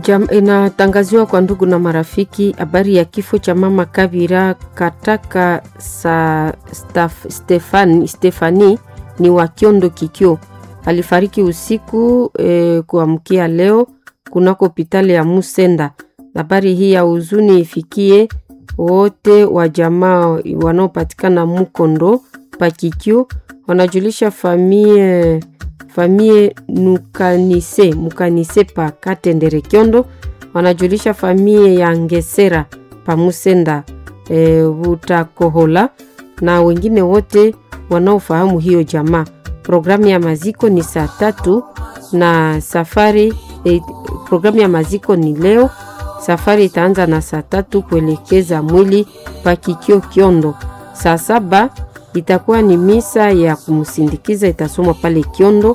Jam, inatangaziwa kwa ndugu na marafiki habari ya kifo cha mama Kabira Kataka sa staf, Stefani, Stefani ni wa Kiondo Kikyo. Alifariki usiku e, kuamkia leo kunako hospitali ya Musenda. Habari hii ya huzuni ifikie wote wa jamaa wanaopatikana Mukondo Pakikyo, wanajulisha famie famie Nukanise Mukanise pa Katendere Kyondo, wanajulisha famie ya Ngesera pa Musenda e, Butakohola na wengine wote wanaofahamu hiyo jamaa. Programu ya maziko ni saa tatu na safari e, programu ya maziko ni leo. Safari itaanza na saa tatu kuelekeza mwili pa Kikyo Kyondo. Saa saba itakuwa ni misa ya kumsindikiza itasomwa pale Kyondo,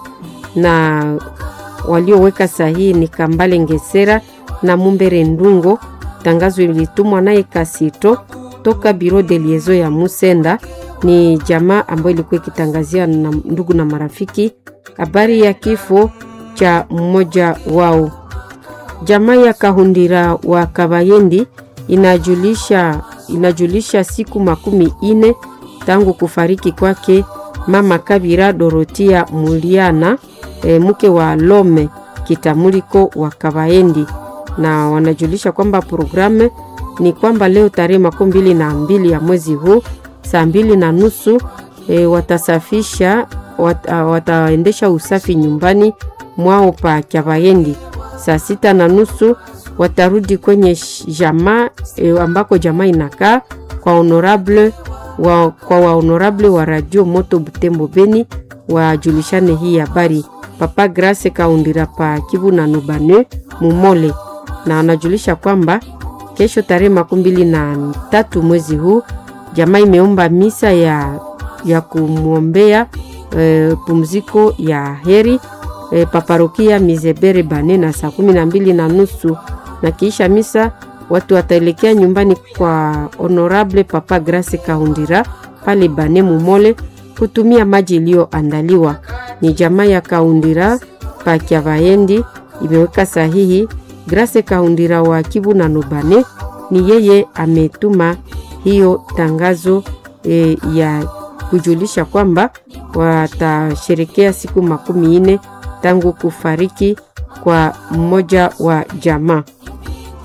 na walioweka sahihi ni Kambale Ngesera na Mumbere Ndungo. Tangazo ilitumwa naye Kasito toka biro de liezo ya Musenda. Ni jamaa ambayo ilikuwa ikitangazia na ndugu na marafiki habari ya kifo cha mmoja wao. Jamaa ya Kahundira wa Kabayendi inajulisha, inajulisha siku makumi ine tangu kufariki kwake mama Kabira Dorotia Muliana e, mke wa Lome Kitamuliko wa Kabayendi, na wanajulisha kwamba programu ni kwamba leo tarehe makumi mbili na mbili ya mwezi huu saa mbili na nusu e, watasafisha wat, uh, wataendesha usafi nyumbani mwao pa Kabayendi. Saa sita na nusu watarudi kwenye jamaa e, ambako jamaa inakaa kwa honorable wa, kwa wahonorable wa radio moto Butembo Beni wajulishane hii habari. Papa Grace Kaundira pa Kivu na Nubane Mumole, na wanajulisha kwamba kesho tarehe makumi mbili na tatu mwezi huu jamaa imeomba misa ya, ya kumwombea e, pumziko ya heri e, paparokia Mizebere Bane na saa kumi na mbili na nusu na kiisha misa watu wataelekea nyumbani kwa honorable Papa Grace Kaundira pale Bane Mumole kutumia maji iliyoandaliwa. Ni jamaa ya Kaundira pa Kyavayendi imeweka sahihi. Grace Kaundira wa Kivu na Nubane ni yeye ametuma hiyo tangazo e, ya kujulisha kwamba watasherekea siku makumi ine tangu kufariki kwa mmoja wa jamaa.